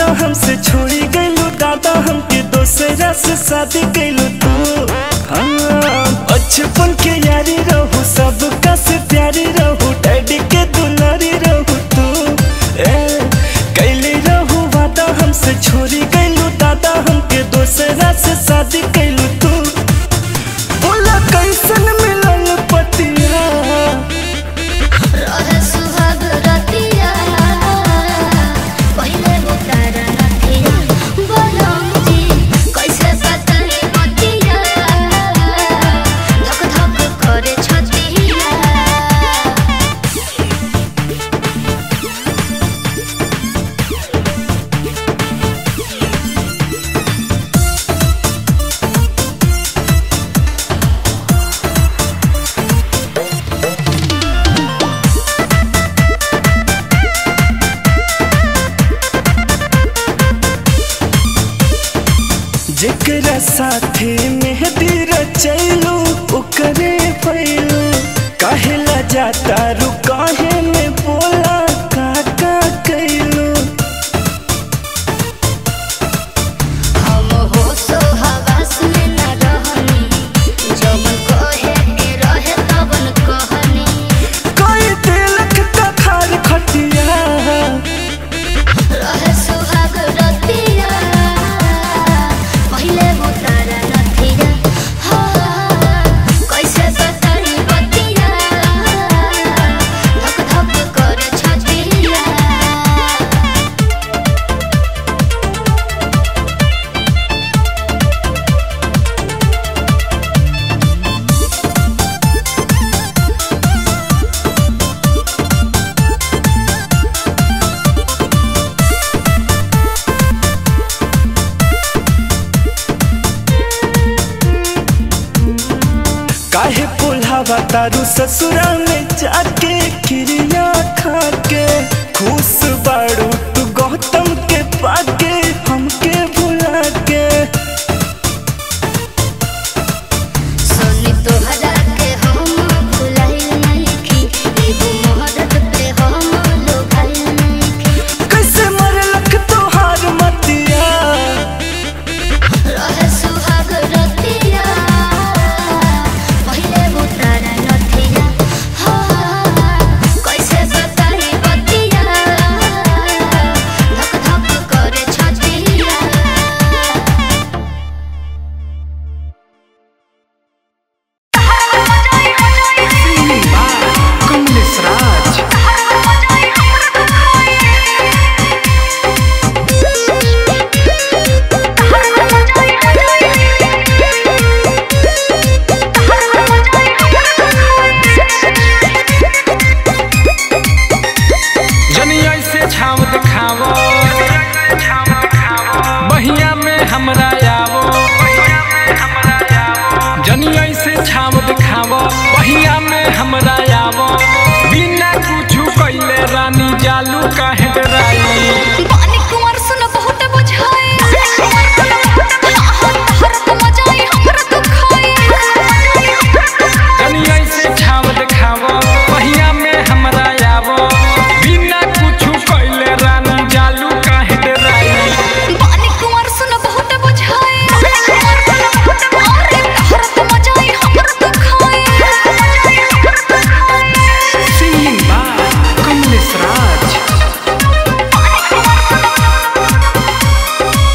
हमसे छोड़ी गइलू दादा हमके दोसरा से शादी कैलू तू हाँ बचपन के यारी रहू सबका से प्यारी रहू डैडी के दुलारी रहू तू ए कैली रहू वादा हमसे छोड़ी गइलू दादा हमके दोसरा से शादी कैलू तू बोला कैसन मिलल पतिया रहे सुहाग रतिया पहिले उतार नथिया बोलम जी कैसे बतले बतिया धक धक करे छतिया जेकरा साथे मेहदी रचैलू ओकरे पैलू काहेला जाता रू काहे में बोला का का कैलू हम हो सो हवास में न रहनी जब कहे के रहे तबन कहनी कोई दिलक का खार खटिया रहे सुहाग रतिया पहिले उतार नथिया कैसे बतले बतिया धक धक करे छतिया काहे पुल्हावा तारू ससुरा में जाके क्रिया खा के खुश बाड़ू तू गौतम के पाके हमके भुला के सोनी तोहरा के हम भुलाइल नइखी एगो मोहब्बत पे हम लोभाइल नइखी कैसे मरलक तोहार मतिया रहे सुहाग रतिया पहिले उतार नथिया कैसे बताई बतिया धक धक करे छतिया कमलेश राज जनिया से छाव दिखावो बहिया में हमरा आवो जनिया से छाव दिखावो बहिया में हमरा आवो बिना कुछ कइले रानी जालू काहे डराई पानी कुंवर सुन बहुत बुझाए हरत मजाई हमरा दुखाए जनिया से छाव दिखावो बहिया में हमरा आवो बिना कुछ कइले रानी जालू काहे डराई पानी कुंवर सुन बहुत बुझाए हरत मजाई हमरा दुखाए सिंगिंग बाय कमलेश राज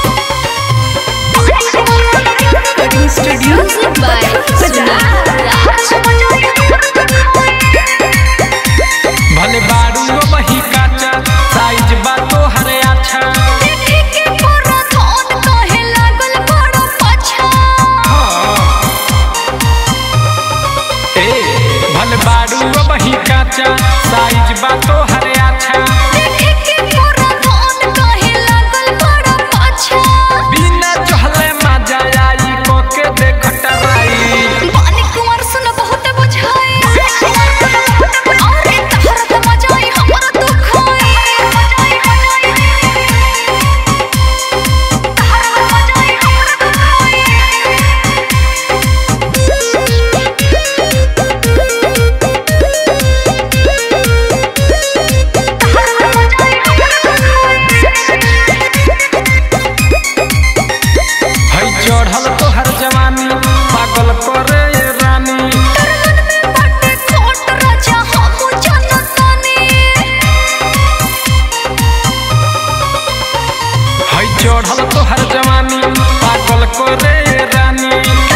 चढ़ल तोहर जवानी पागल को रे रानी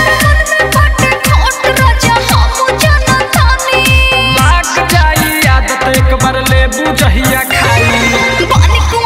लाग जाई आदत एक बार ले बुझहिया खाई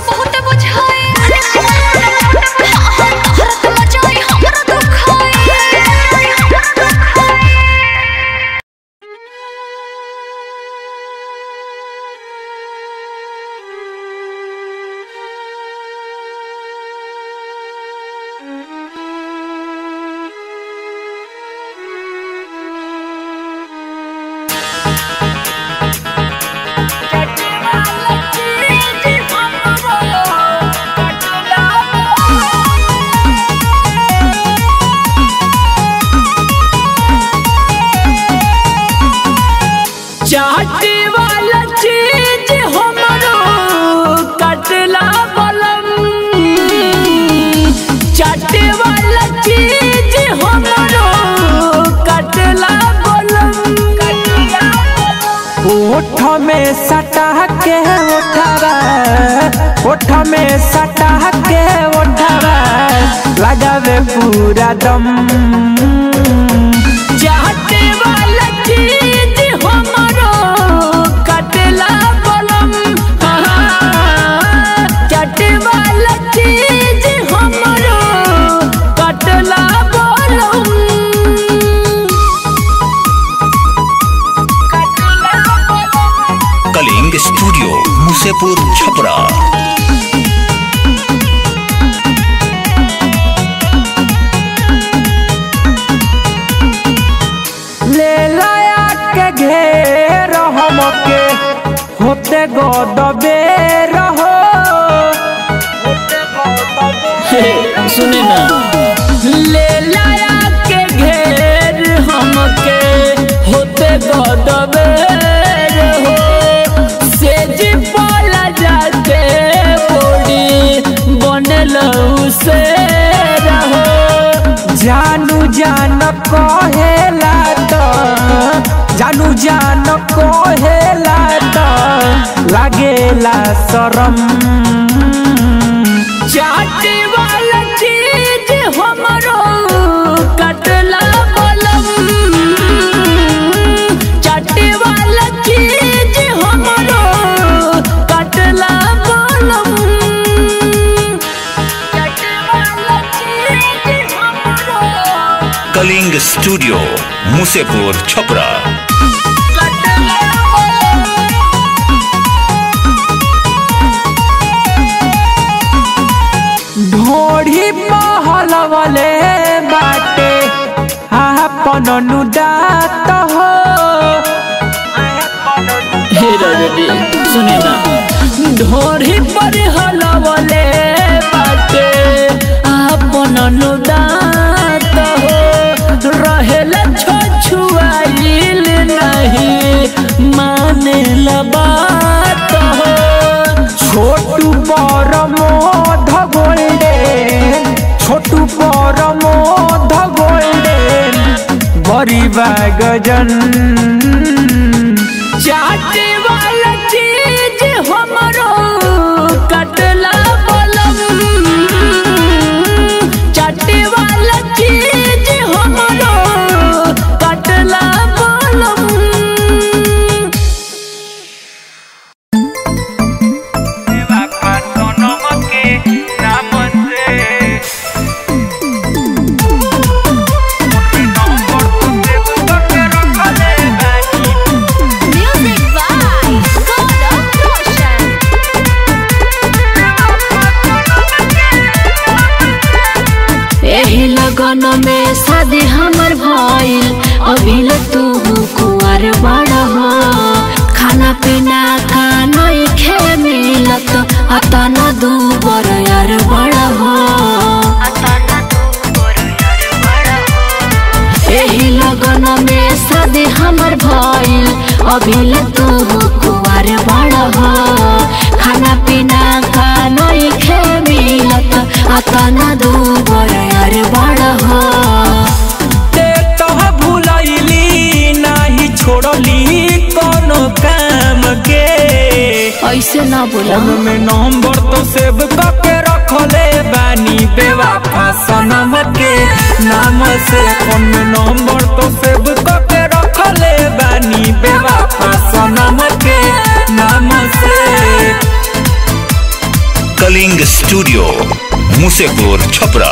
चाटे वाला चीज हमरो कटला बलम चाटे वाला चीज हमरो कटला बलम ओठ में सटा के ओठवा ओठ में सटा के ओठवा लगावे पूरा दम चाटे वाला चीज हमरो कटला बलम हाँ, चाटे वाला चीज हमरो कटला बलम कलिंग स्टूडियो मुसेपुर छपरा ले लाया के घेर हमके होते गदबे रहो सुने ना ले लाया के घेर हमके होते गदबे रहो सेज बोला जाके बॉडी बनल से रहो जानू जान कहेला तो जानू जान कहेला तो लागेला शरम चाटे वाला चीज हमरो कटला बलम चाटे वाला चीज हमरो कटला बलम चाटे वाला चीज हमरो कलिंग स्टूडियो मुसेपुर छपरा कटला बलम ढोढ़ी महल वाले बाटे आपन नुदात हो हे रजनी सुने ना ढोढ़ी पर हलवले बाटे आपन नुदात हो रहेला छछुआइल नहीं माने बात हो छोटू पर मोध गोल्डन छोटू पर मोध गोल्डन बड़ी गजन चाटे वाला चीज हमरो कटला बलम चाटे वाला चीज हमरो कटला बलम Music by God of Roshan. एही लगन में शादी हमर भइल अभिल तू कुआर बड़ हो खाना पीना का नहीं खे मिलत अतन दू बर यार बड़ हो एही लगन में शादी हमर भइल अभिल तू कुआर बड़ हो खाना पीना का नहीं खे मिलत अतन दू बर यार बड़ हो ते तह भूलैली नाही छोड़ली कोनो काम के ऐसे ना बोला फोन में नंबर तो सेव करके रखले बानी बेवफा सनम के नाम से फोन में नंबर तो सेव करके रखले बानी बेवफा सनम के नाम से कलिंग स्टूडियो मुसेपुर छपरा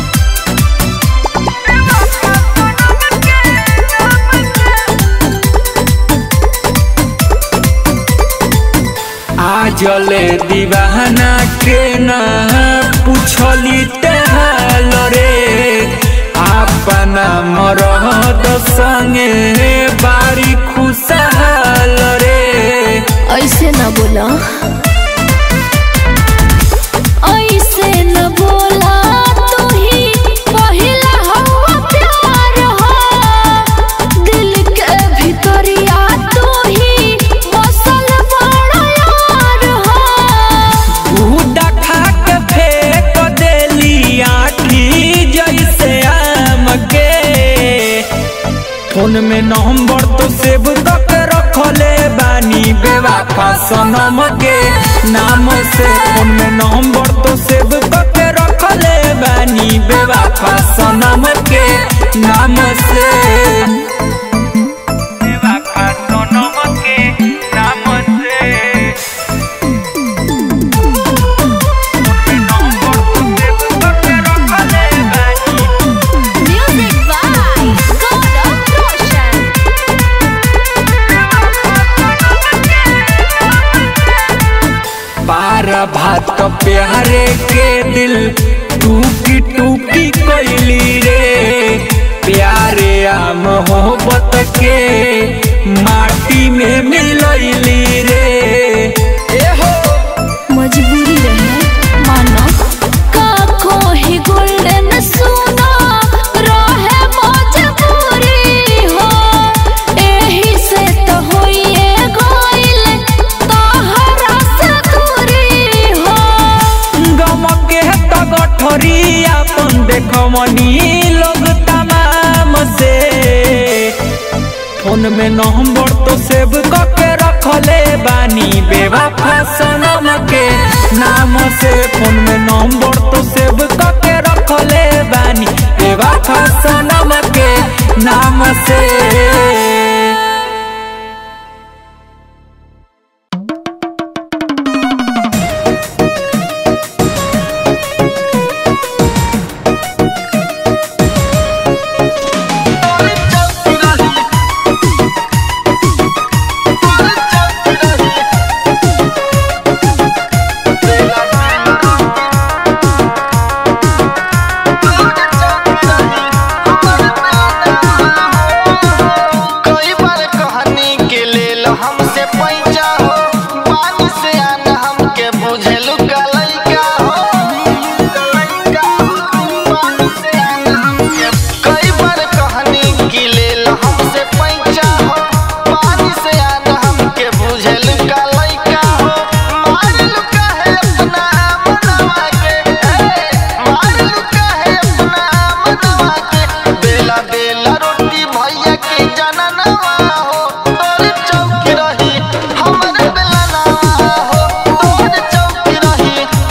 आजले दीवाना के ना पूछली तेहाल रे अपना मरद संगे बारी खुशहाल रे ऐसे ना बोला ऐसे न बोला तू ही पहिला हवा प्यार हो दिल के भीतरिया तू ही बसल बड़ा यार हो उड़ा खा के फेंक देली आठी जैसे आम के फोन में नंबर तो सेव करके रखले बानी बेवफा सनम के नाम से फोन में नंबर तो सेव करके रखले बानी बेवफा सनम के नाम से बेवफा सनम के नाम से म्यूजिक बाय गौरव रोशन पार भात प्यारे के दिल टूकी टूकी कोइली रे प्यारे आ मोहब्बत के माटी में मिलैली रे ए हो मजबूरी रहे मानो का कोई गोल्डन सोना रहे मजबूरी हो एही से तो होइए गइल तोहरा से दूरी हो गम के त गठरी अपन देखमनी लोग तमाम से फोन में नंबर तो सेव करके रखले बानी बेवफा सनम के नाम से फोन में नंबर तो सेव करके रखले बानी बेवफा सनम के नाम से कई बार कहानी के लेल हमसे पैचा हो पानी से आना हमके बुझेलु का लइका हो पानी से आना हमके कई बार कहानी के लेल हमसे पैचा हो पानी से आना हमके बुझेलु का लइका हो मारलु काहे अपना मनवा के ए, मारलु काहे अपना मनवा के बेला बेला रोटी भैया के जननवा हो तोर चौकी रही हमरे बेला नवा हो तोर चौकी रही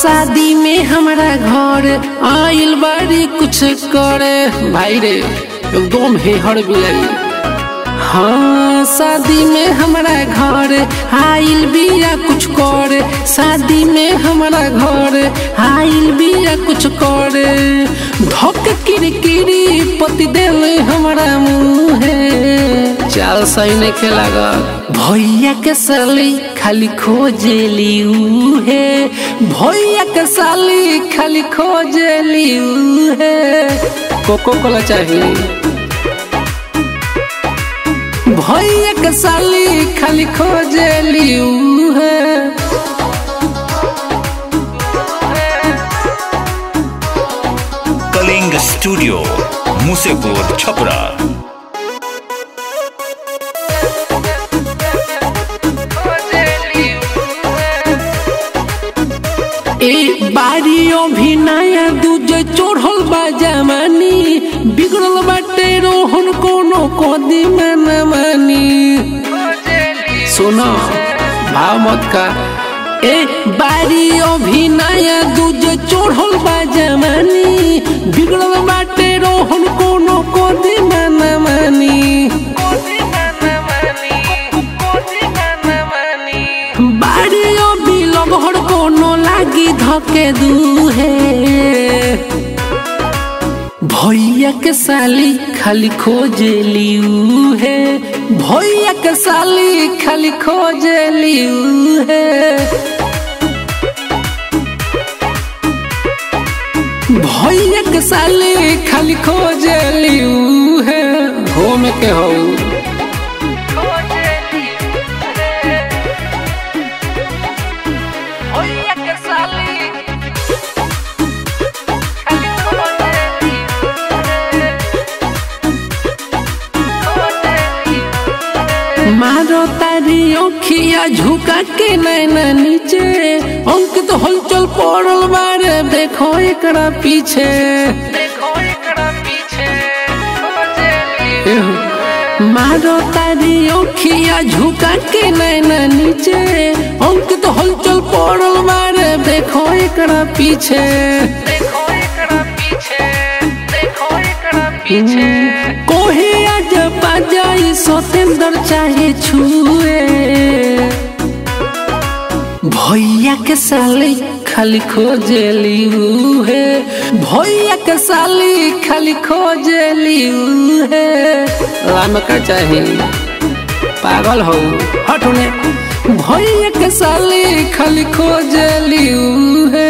शादी में हमारा घर आइल बारी कुछ करे भाई रे एकदम हेहर बिलाई हाँ शादी में हमारा घर आइल बिया कुछ कर शादी में हमारा घर आइल बिया कुछ कर धक किरकिरी पति दिल हमारा मुँहे चाल सही नहीं खेला भैया के साली खाली खोजेली उहे भैया के साली खाली खोजेली उहे कोको कोला चाहिए भैया के साली खाली खोजेली उहे कलिंग स्टूडियो मुसेपुर छपरा ए बारियो भी नया दूजे चोढ़ल बा जमानी बिगड़ल बाटे रोहन कोनो कदी में न मानी सुनो भाव मत का ए बारियो भी नया दूजे चोढ़ल बा जमानी बिगड़ल बाटे रोहन कोनो कदी में न मानी बारियो बिलग हर कोनो लागी धके दुहे भैया के साली खाली खोजेली उहे भैया के साली खाली खोजेली उहे भैया के साली खाली खोजेली उहे हो में के हो मारो तारी ओखिया झुका के नैना नीचे अंकित हलचल पड़ल बारे देखो एकरा पीछे एहो, मारो तारी ओखिया झुका के नैना नीचे अंकित हलचल पड़ल बारे देखो एकरा पीछे कोहे आज बाजाई सतेंद्र चाहे छुए भैया के साली खाली खोजेली उहे भैया के साली खाली खोजेली उहे राम का चाहे पागल हो हटने भैया के साली खाली खोजेली उहे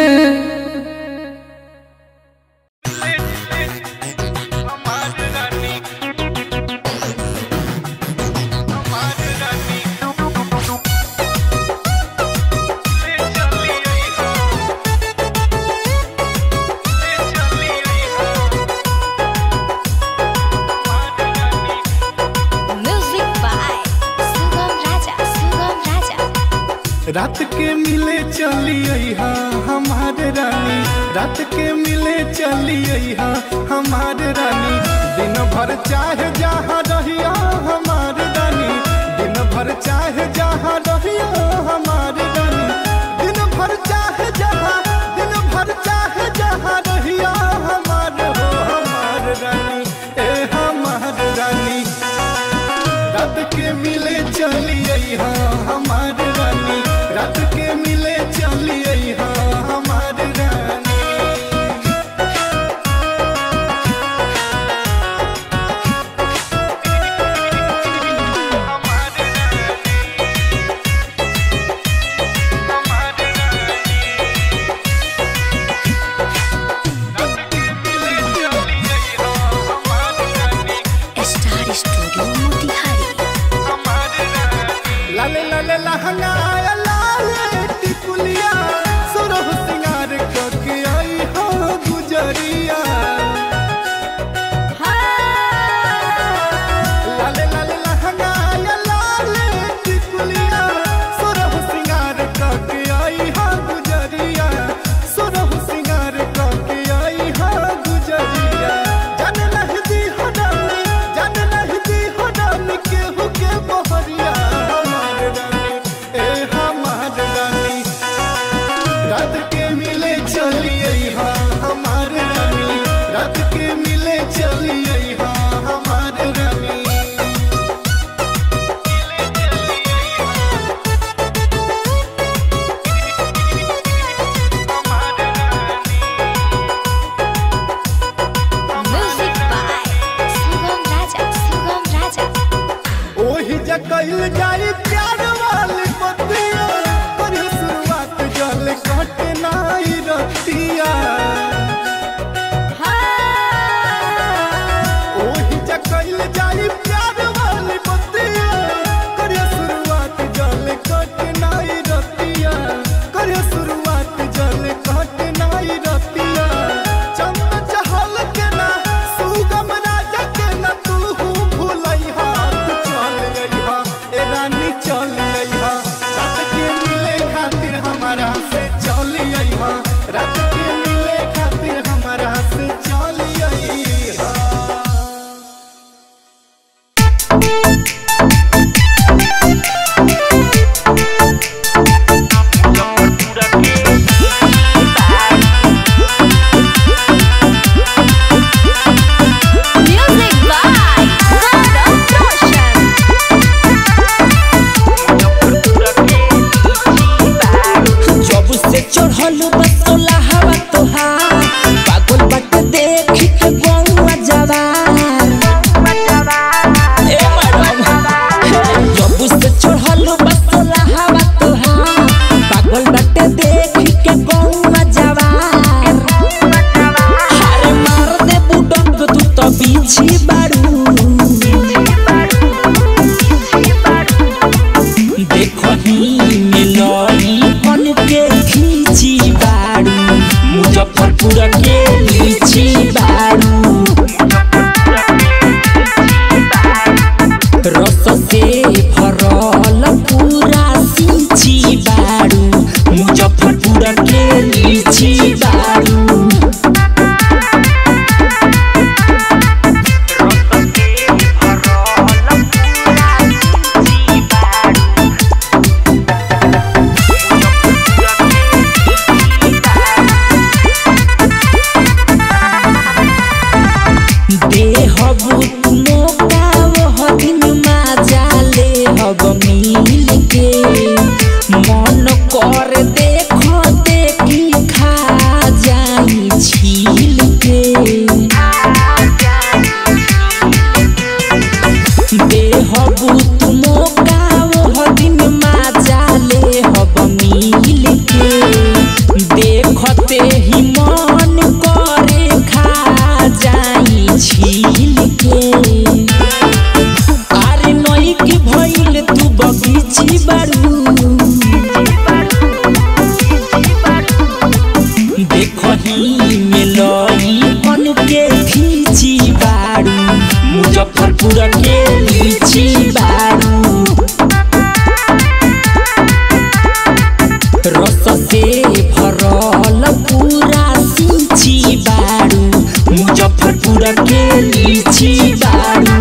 Music by Sugam Raja, Sugam Raja. रात के मिले चली हा हमारे रानी रात के मिले चली हा हमारे रानी दिन भर चाहे जहाँ रहिया हमारे रानी दिन भर चाहे जहाँ रहिया हमारे रानी दिन भर चाहे जहाँ दिन भर चाहे जहाँ रहिया हमारे हो हमारे रानी ए हमारे रानी रात के मिले चली हा हमारे रानी रात के मिले चली हा हमारे रानी Star Studio Motihari. लाले लाले लहंगा लाले टिकुलिया सुरह सिंगार करके आई हो गुजरिया लाले लाले लहंगा लाले टिकुलिया सुरह सिंगार करके आई हो गुजरिया सुरह सिंगार करके आई हो गुजरिया जन नहीं दी हो डाली जन नहीं दी हो डाली केहू के बहरिया हमारे रानी ए जा कइल जाई प्यार वाली बतिया पर शुरुआत जल कटे नाई रतिया ओही जा कइल जाई प्यार वाली बतिया कर शुरुआत जल कटे नाई रतिया कर शुरुआत जल कटे नाई रतिया चंद चहल के ना सुगम राजा के ना तू भूलई हाथ चल अइहा ए रानी चल अइहा रात के मिले खातिर हमारा से चल अइहा रात के मिले खातिर हमारा से चल अइहा Music by Gaurav Roshan. जब से चढ़ल बसोला हवा तोहार पागल बट देख के गौवा जवार ए मैडम जब से चढ़ल बसोला हवा तोहार पागल बट देख के गौवा जवार हारे मार दे बुडंग तू तो बीछी बारू देखही मिलई मन के खींची बारू मुजफ्फरपुर के लीची बारू रस से भरल पूरा सिंची बारू मुजफ्फरपुर के लीची बारू देहबू मौका वह दिन माजा ले हब मिल के मन कर देख देखी खा जाई छील के देहबू मौका वह दिन माजा ले हब मिल के देखते ही मन करे खा जाई छील के अरे नई की भइल तू बगीची बारू देखही मिलई मन के खींची बारू मुजफ्फरपुर के लीची बारू रस से भरल पूरा सिंची बारू मुजफ्फरपुर के लीची बारू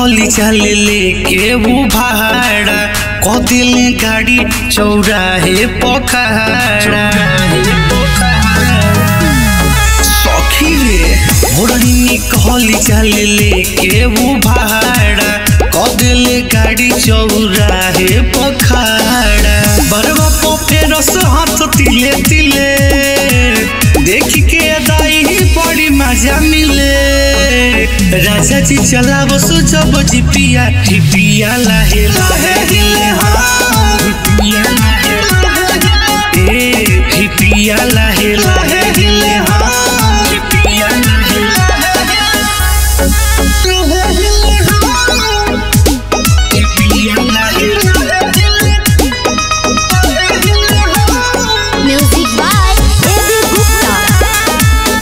कहली चल लेके वो भाड़ा क दिले गाड़ी चौराहे पखाड़ा सखी रे भोरनी कहली चल लेके वो भाड़ा क दिले गाड़ी चौराहे पखाड़ा बरवा पोपे रस हाथ तिले तिले देख के दाई बड़ी मजा मिले राजा जी चलाव सो जब जी पिया ठिपिया लाहे लाहे हिले हाँ ठिपिया लाहे लाहे ए ठिपिया लाहे लाहे हिले हाँ ठिपिया लाहे लाहे ठिपिया लाहे म्यूजिक बाय एबी गुप्ता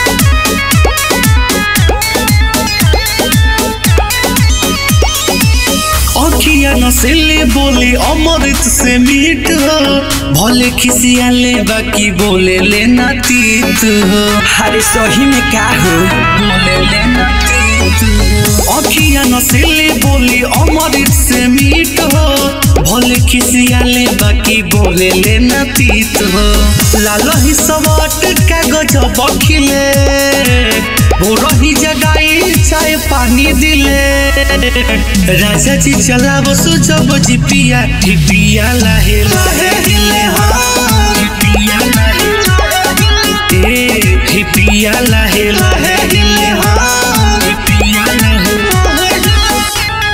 अखिया नसेले बोले अमृत से मीठ हो भले खिसियाले बाकी बोले लेना तीत हो अरे सही में क्या हो बोले लेना तीत हो अखिया नसेले बोले अमृत से मीठ हो भले खिसियाले बाकी बोले लेना तीत हो लाल ही सवाट कागज बखिले बोरही जगाई चाय पानी दिले राजा जी चलाव सो जब जी पिया ठिपिया लाहे लाहे दिले हाँ ठिपिया लाहे लाहे ए ठिपिया लाहे लाहे दिले हाँ ठिपिया लाहे लाहे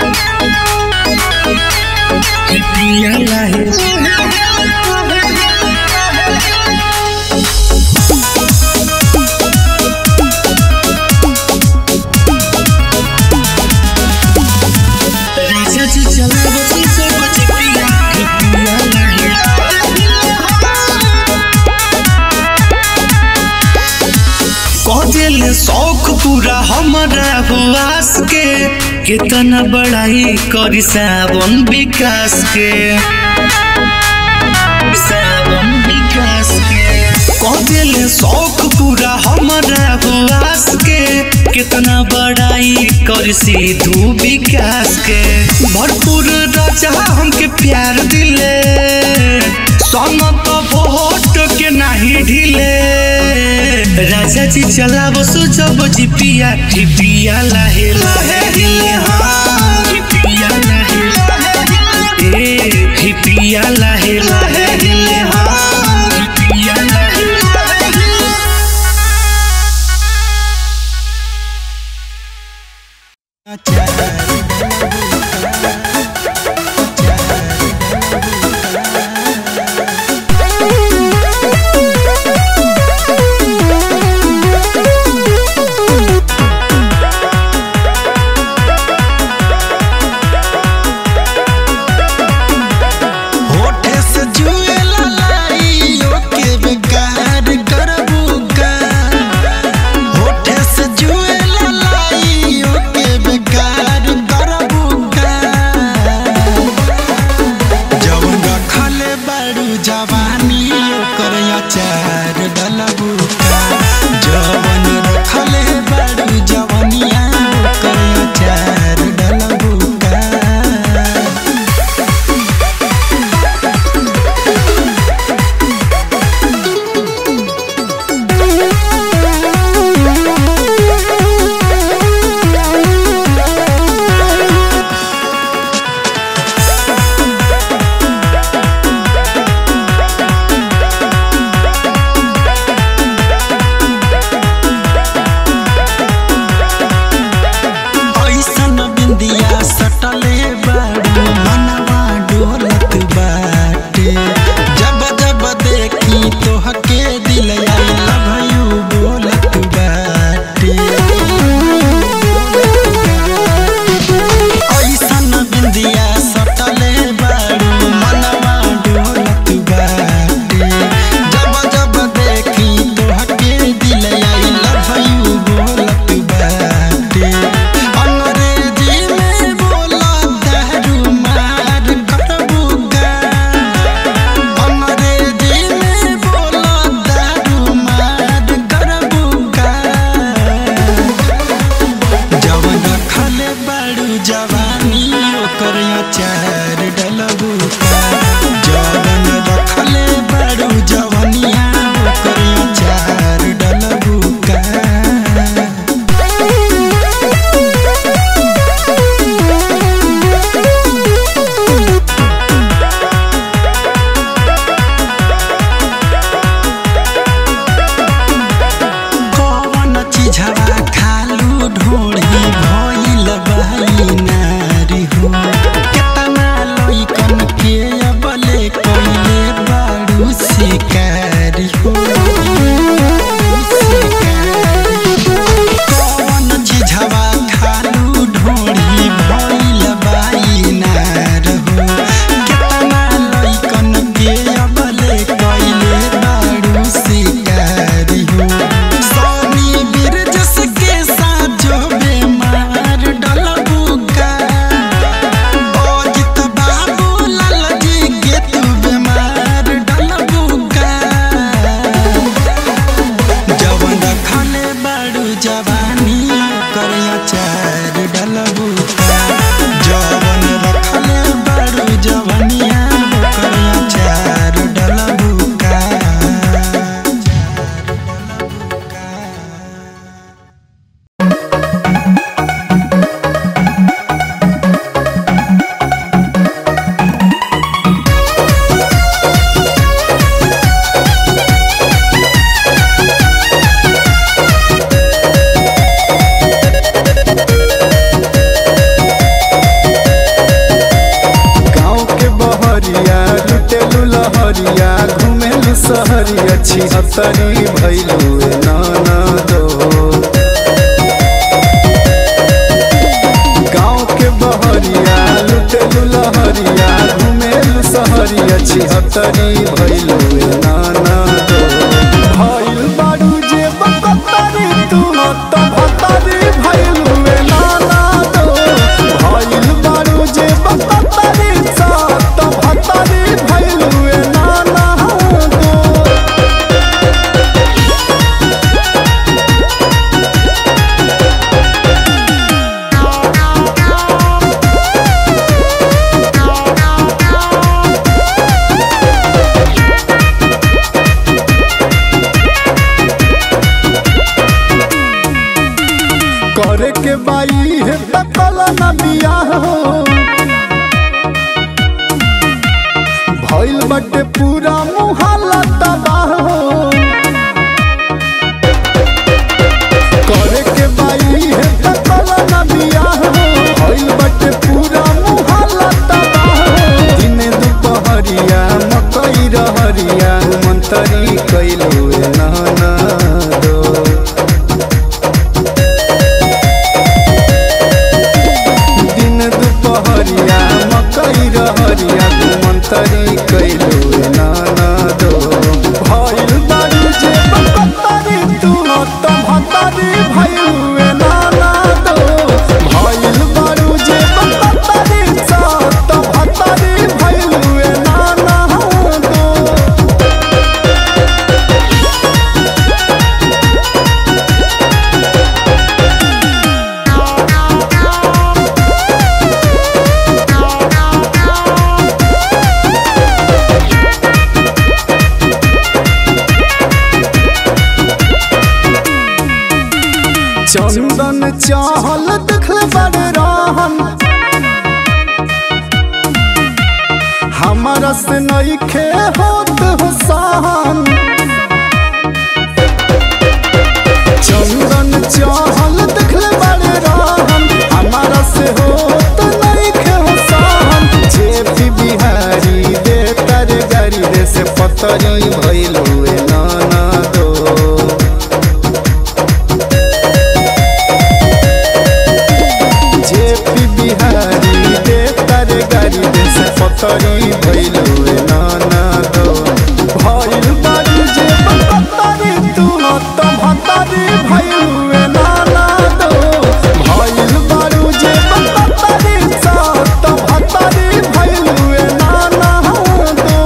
ठिपिया लाहे राजा जी चलाव सो जब जी पिया ठिपिया लाहे कदिल शौक पूरा हमारा हुआस के कितना बड़ाई करी सावन विकास के सावन विकास के कदिल शौक पूरा हमारा हुआस के कितना बड़ाई कर सिद्धू विकास के भरपूर राजा हमके प्यार दिले संग तो वोट के नहीं ढिले राजा जी चलाव सो जब जी पिया ठिपिया लाहे लाहे हिले हाँ ठिपिया लाहे लाहे ए ठिपिया लाहे लाहे हिले हाँ ठिपिया लाहे लाहे होठे से जुएला लाइयो के बेकार करबू का होठे से जुएला लाइयो के बेकार करबू का जवन रखले बारू जवानी ओकर अचार डलबू का जवन रखले बारू जवनिया ओकर अचार डलबू का शिकारी हो कौन झिझवा खालू ढोड़ी भइल बाई नार हो केतना लइकन के अबले कइले बारू शिकारी हो सोनी बिरजस के साजो बेमार डलबुका अजित बाबू लालजी के तू बेमार डलबुका जवन रखले बारू जवानी कर अचार डलबुका जवन रखले बारू जवनिया कर अचार डलबुका गाँव के बहरिया लुटेलू लहरिया घुमेलू सहरिया छिहत्तरी भैलू नाना दो गाँव के बहरिया लुटेलू लहरिया घुमेलू सहरिया छिहत्तरी भैलू नाना दो भइल बारू जे बकतरी तू त भतरी भैलू नाना दो भइल बारू जे बकतरी सा त भतरी भैलू नाना दो करे के बाई है तकल न बियाह हो भइल बटे पूरा मुहल्ला तबाह हो करे के बाई है तकल न बियाह हो भइल बटे पूरा मुहल्ला तबाह हो दिने दुपहरिया मकई रहरिया मंतरी कैलू नाना दो दिन दुपहरिया मकई रहरिया मंतरी कैलू नाना दो भइल बारू जे बकतरी तू त भतरी भइलू नाना दो भइल बारू जे बकतरी सा त भतरी भइलू नाना दो चंदन चाहल देखले बड़े रहन हमारा से नईखे होत हो सहन चंदन चाहल देखले बड़े रहन हमारा से होत नईखे हो सहन जे भी बिहारी दे तर गारी दे से पतरी भइलू नाना दो जेपी बिहारी दे तारे गाड़ी दे से पतरी भइलू नाना दो भइल बारू जे पतरी तू त भतरी भइलू नाना दो भइल बारू जे पतरी सा त भतरी भइलू नाना दो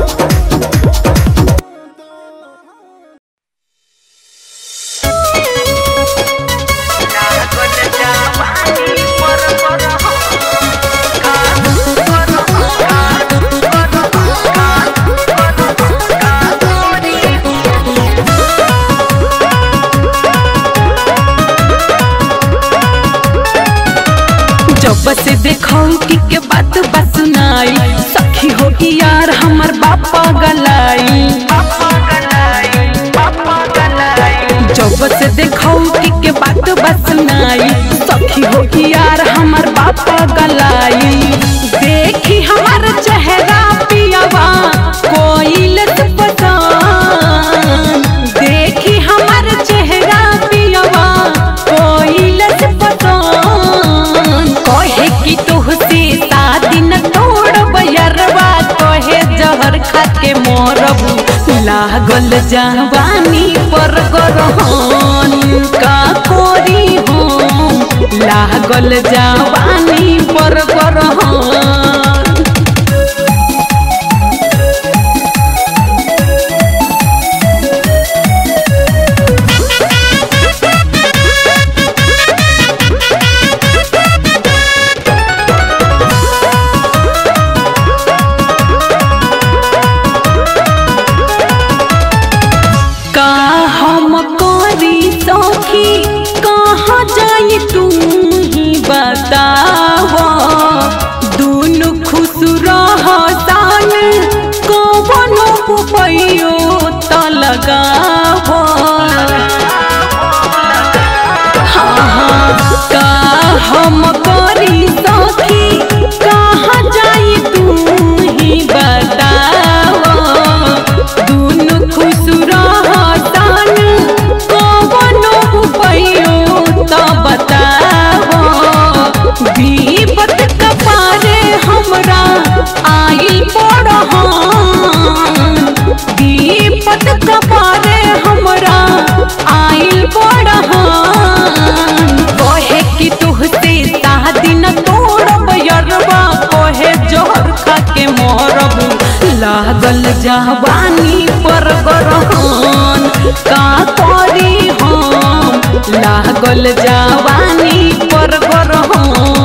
जब से देखो कि के बात बस सुनाई सखी हो कि यार हमर बापा गलाई जब से देखो कि के बात बस सुनाई सखी हो कि यार हमर बापा गलाई देखी हमर चेहरा पियावा कोई लत पता लागल जवानी पर गरहन का कोरी हो लागल जवानी पर गरहन का हम करी सखी कहाँ जाई तू ही बताव दुनु खुश रह सान कवनो उपायो त लगाव हाँ हाँ का हम करी सखी कहाँ जाई तू ही बताव दुनु खुश रहतन कवनो उपायो त बताव विपत कपारे हमरा आई पड़हन विपत कपारे हमरा आइल पड़हन कहे कि तुहसे शादी न तोड़ब यरबा कहे जोहर खा के मोरब लागल जवानी पर गरहन का करी हम लागल जवानी पर गरहन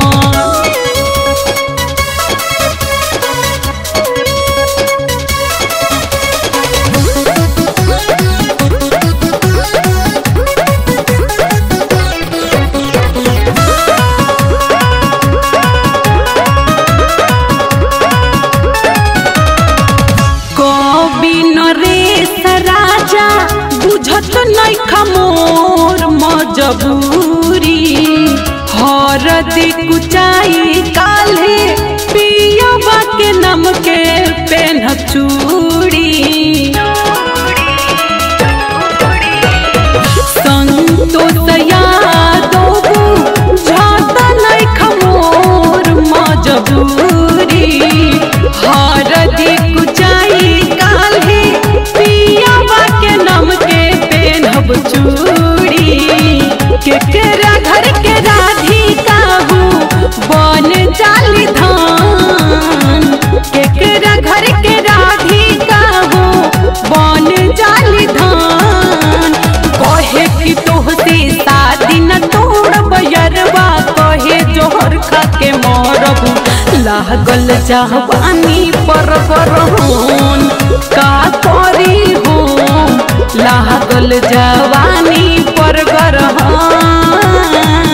कवि नरेश राजा बुझत नहीं खमोर मजबूरी हर कुचाई काले पियबा के नम के पेन चूड़ी संतोष यादव झट नहीं खमोर मजबूरी हरदी कुचाई काल्हे पियावा के नम के पेनहब चूड़ी केकरा घर के राधिका हूँ बन जाली धान केकरा घर के राधिका हूँ बन जाली धान कहे कि तोहसे शादी न तोड़ब यरबा कहे जोहर खा के मरब लागल जवानी पर गरहन का करी हो लागल जवानी पर गरहन